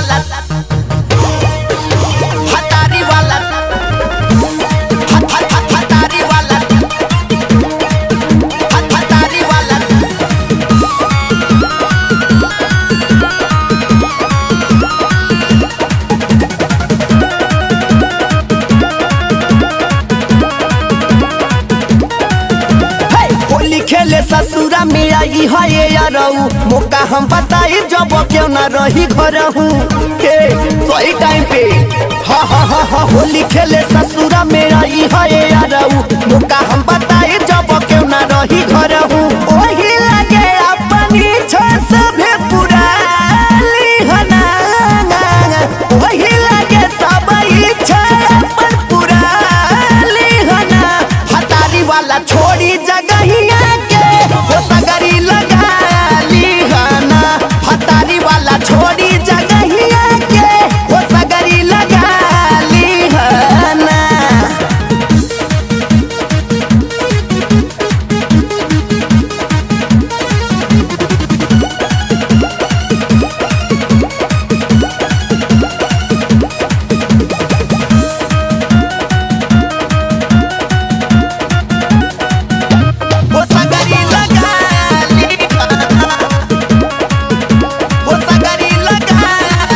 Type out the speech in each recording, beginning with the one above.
वाला हतारी वाला हत- हत- हत- हतारी वाला हत- हतारी वाला हे, होली खेले ससुरा में आई है ये यारऊ मौका हम बताई जब क्यों ना रही घर हूँ के सही टाइम पे हा हा हा हा होली खेले ससुरा में आई है ये यारऊ मौका हम बताई जब क्यों ना रही घर हूँ ओही लगे अपनी छस भी पुराली हना ओही लगे सब इच्छा अपन पुराली हना हतारी वाला छोड़ी जगहिया के हो सगरी लगा लीहना हतारी वाला छोड़ी जगहिया के हो सगरी लगा लीहना हो सगरी लगा लीहना हो सगरी लगा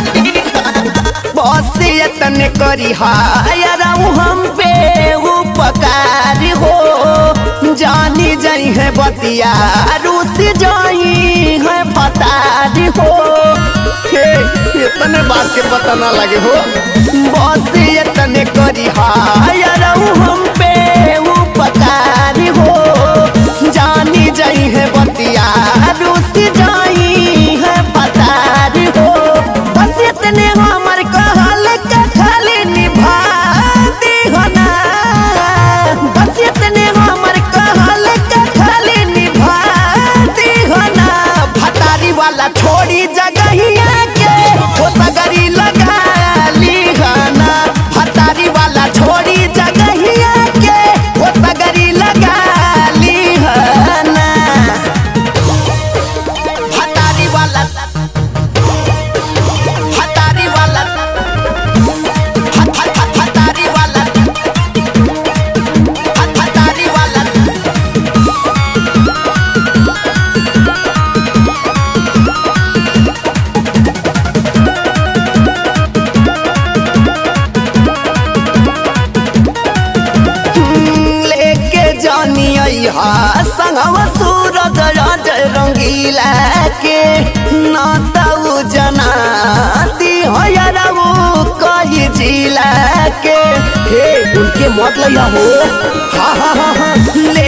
बस यतन करी हायराऊ हम पे उपकार हो जानी जाई है बतिया रूस जाई है पतारी हो हे इतने बात के पता ना लगे हो बस यतन करी हायराऊ हम पे उपकार हो जानी जाई है बतिया रूस जाई है पतारी हो बस इतने हमर कहल के खाली निभा दी हो ना बस इतने हमर कहल के खाली निभा दी हो ना भतारी वाला छोड़ी जगहिया के हो सगरी लगा ली हो ना भतारी वाला छोड़ी जगहिया के हो सगरी लगा ली हो ना भतारी वाला हतारी वाला हत- हत- हत- हतारी वाला हत- हतारी वाला लेके जानी हा संगवा सूरज राज रंगीला के नाताऊ जना दी हो कही जिला के हे उनके मत लिया हो हा हा हा हा ले